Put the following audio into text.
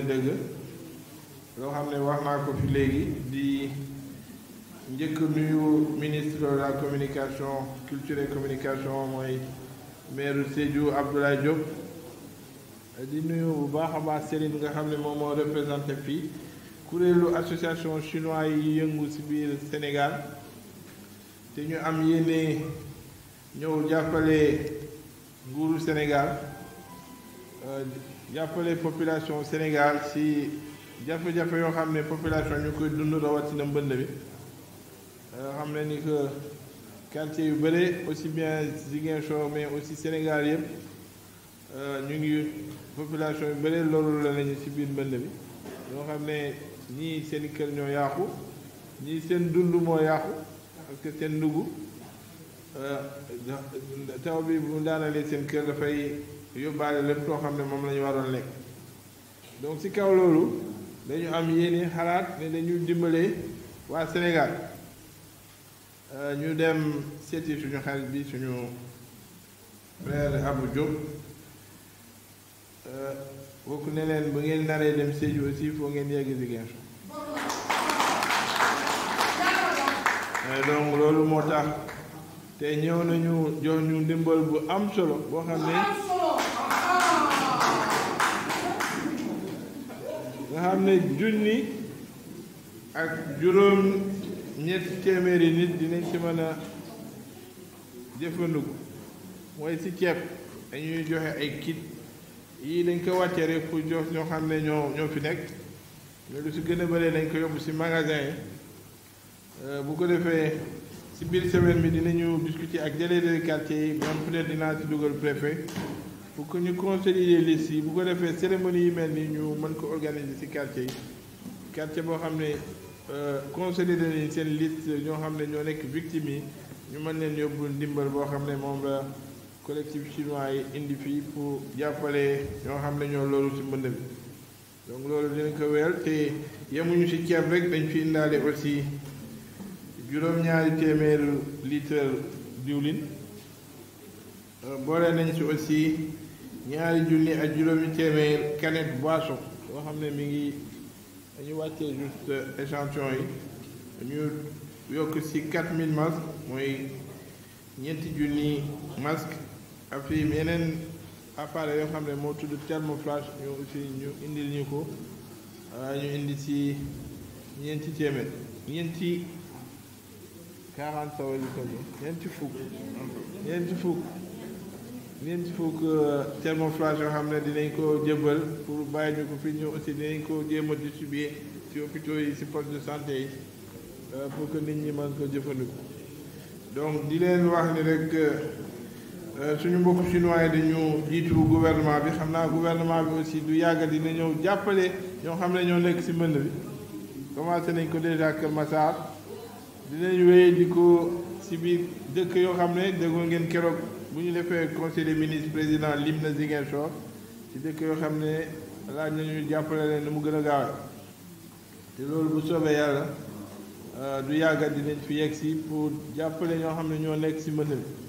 dëgg loo xam ne wax naa ko fi léegi di njëkk nuyu ministre de la communication culture et communication mooy maire Sédhiou Abdoulaye Diop di nuyu bu baax a baax Serigne nga xam ne moom moo représenté fii kuréelu association chinois yi yëngu ci biir Sénégal te ñu am yéene ñëw jàppale nguuru Sénégal jàppale population Sénégal ci jafe-jafe yoo xam ne population ñu koy dund rawatina mbënd bi xam ne ni que quartier yu bëre aussi bien Ziguinchor mais aussi Sénégal yëpp ñu ngi population yu bëre loolu la nañu ci biir mbënd bi yoo xam ne ñii seen kër ñoo yàqu ñii seen dund moo yàqu parce que seen ndugg taw bi bu daanalee seen kër dafay yóbbaale lépp loo xam ne moom la ñu waroon lekk donc ci kaw loolu dañu am yéene xalaat ne dañu dimbale waa Sénégal ñu dem seeti suñu xarit bi suñu frère Abou Diop bokk ne leen bu ngeen naree dem Sédhiou aussi foo ngeen yegg Ziguinchor donc loolu moo tax te ñëw nañu jox ñu ndimbal bu am solo boo xam ne nga xam ne junni ak juróom ñetti téeméeri nit dinañ ci mën a jëfandiku mooy ci ceeb dañuy joxe ay kit yii dañ ko wàccee rek pour jox ñoo xam ne ñoo ñoo fi nekk mais lu si gën a bëree dañ ko yóbbu si magasin yi bu ko defee si biir semaine bi dinañu discuter ak délégué de quartier yi même peut-être dinaa ci dugal préfet pour que ñu consolider liste yi bu ko defee cérémonie yi mel ni ñu mën ko organiser si quartier yi quartier boo xam ne consolider nañu seen liste ñoo xam ne ñoo nekk victimes yi ñu mën leen yóbbu ndimbal boo xam ne moom la collectif chinois yi indi fii pour jàppale ñoo xam ne ñoo loolu ci mbënd bi donc loolu dinañ ko wéyal te yemuñu ci ceeb rek dañ fi indaale aussi juróom-ñaari téeméeru litre diwlin boole nañ ci aussi ñaari junni ak juróomi téeméer canette boisson yoo xam ne mi ngi dañu wàccee juste échantillon yi ñu yokk ci 4000 masques mooy ñeenti junni masque ak fii yeneen appareil yoo xam ne moo tudd thermoflash ñu aussi ñu indil ñu ko ñu indi ci ñeenti téeméer ñeenti 40 sawa li ko ñeenti fukk ñeenti fukk ñeenti fukk thermoflash yoo xam ne dinañ ko jëbal pour bàyyi ñu ko fii ñu aussi dinañ ko jéem a distribuer ci hôpitaux yi ci poste de santé yi pour que nit ñi mën ko jëfandiku donc di leen wax ni rek suñu mbokku chinois yi dañu jiitu gouvernement bi xam naa gouvernement bi aussi du yàgg dina ñëw jàppale ñoo xam ne ñoo nekk ci mbënd bi commencé nañ ko déjà Kër Massar dinañ wéy di ko ci biir dëkk yoo xam ne déggoo ngeen keroog bu ñu defee conseil des ministres président lim na Ziguinchor ci dëkk yoo xam ne laaj nañu jàppale leen ni mu gën a gaawe te loolu bu soobee yàlla du yàgga dinañ fi yegg si pour jàppale ñoo xam ne ñoo nekk ci mbënd bi